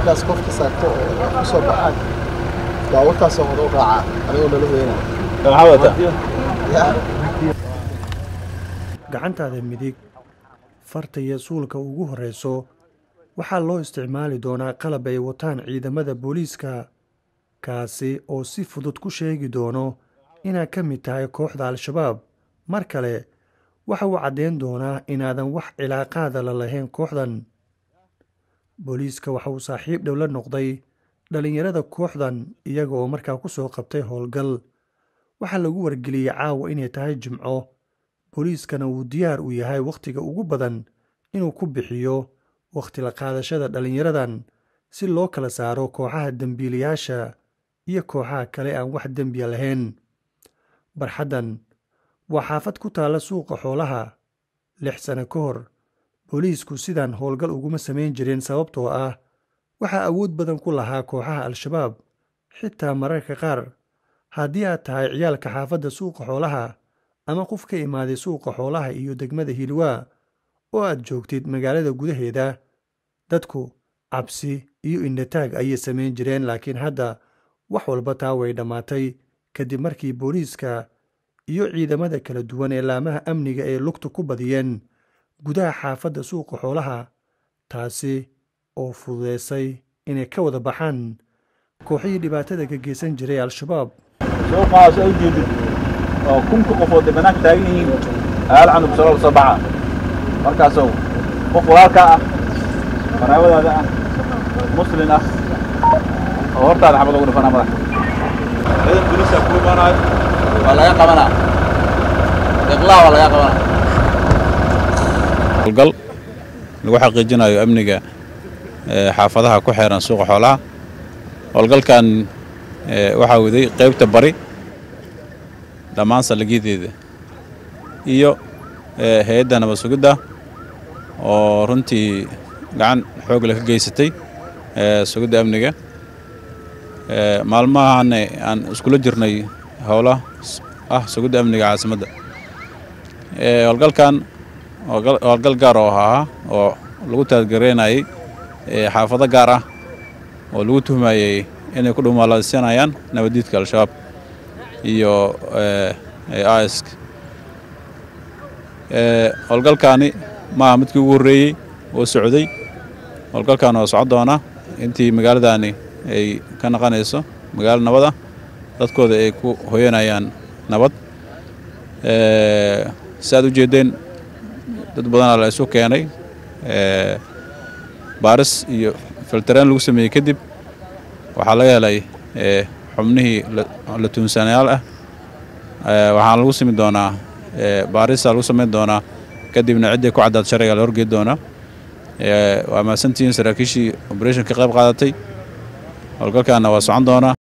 markaas qofka saarto oo ku soo baxaan baabuurtaasoo hore u raacaa anigoo nala weynaa maxaa wadataa yaa gacantaada midig farta iyo suulka ugu horreyso waxaa loo isticmaali doonaa qalab ay wataan ciidamada booliiska kaasi oo si fudud ku sheegi doono inaad ka mid tahay kooxda al-shabaab mar kale waxa uu caddeyn doonaa inaadan wax cilaaqaada la lahayn kooxdan booliiska waxa uu saaxiib dhow la noqday dhallinyarada kooxdan iyaga oo markaa ku soo qabtay howlgal waxaa lagu wargeliyey caawa inay tahay jimco booliiskana uu diyaar u yahay wakhtiga ugu badan inuu ku bixiyo wakhti la qaadashada dhallinyaradan si loo kala saaro kooxaha dembiilayaasha iyo kooxaha kale aan wax dembiya lahayn barxaddan waa xaafad ku taalla suuqa xoolaha lix sano ka hor booliisku sidaan howlgal uguma samayn jirin sababtoo ah waxaa awood badan ku lahaa kooxaha al-shabaab xitaa mararka qaar haddii aad tahay ciyaalka xaafadda suuqa xoolaha ama qof ka imaaday suuqa xoolaha iyo degmada hilwaa oo aad joogtid magaalada gudaheeda dadku cabsi iyo indhataag ayay samayn jireen laakiin hadda wax walba taa way dhammaatay kadib markii booliiska iyo ciidamada kala duwan ee laamaha amniga ay lugta ku badiyeen gudaha xaafadda suuqa xoolaha taasi oo fududeysay inay ka wada baxaan kooxihii dhibaatada ka geysan jiray al-shabaab suuqaas ay jeedid oo kunka qofood ay banaanka taagan yihiin aal canug salool soo baxa markaasow qof walaalkaa ah qaraabadaada ah muslin ah oo hortaada xabad ugu dhifanaa madax ciidan booliisa ku imaanayo waa laga qabanaa iqlaa waa laga qabanaa howlgal lagu xaqiijinayo amniga ee, xaafadaha ku xeeran suuqa xoolaha howlgalkan ee, waxaa waday qaybta bari dhammaan saldhigyadeeda iyo ee, hay-adda nabad sugidda oo runtii gacan xoog leh ka geysatay ee, sugidda amniga ee, maalmahan aan iskula jirnay howla s- ah sugidda amniga caasimadda ee, howlgalkan howlgal howlgal gaar oo ahaa oo lagu taadgareynayay ee, xaafado gaar ah oo lagu tuhmayey inay ku dhumaalaysanayaan nabadiidka al-shabaab iyo isk howlgalkaani maaha midkii ugu horreeyey oo socday howlgalkan oo socon doona intii magaaladani ay ka naqanayso magaalo nabad ah dadkooda ay ku hoyanayaan nabad si aad u jeedeen dad badanaa la isu keenay ee, baaris iyo filtareen lagu sameeyey kadib waxaa laga helay ee, xubnihii la- la tuunsanayaal ah ee, waxaana lagu sami doonaa ee, baarisa lagu samayn doonaa kadibna ciddii ku caddaad sharciga la horgeed doonaa ee, waa mahadsantihiin saraakiishii operation ka qayb qaadatay howlgalkaana waa socon doonaa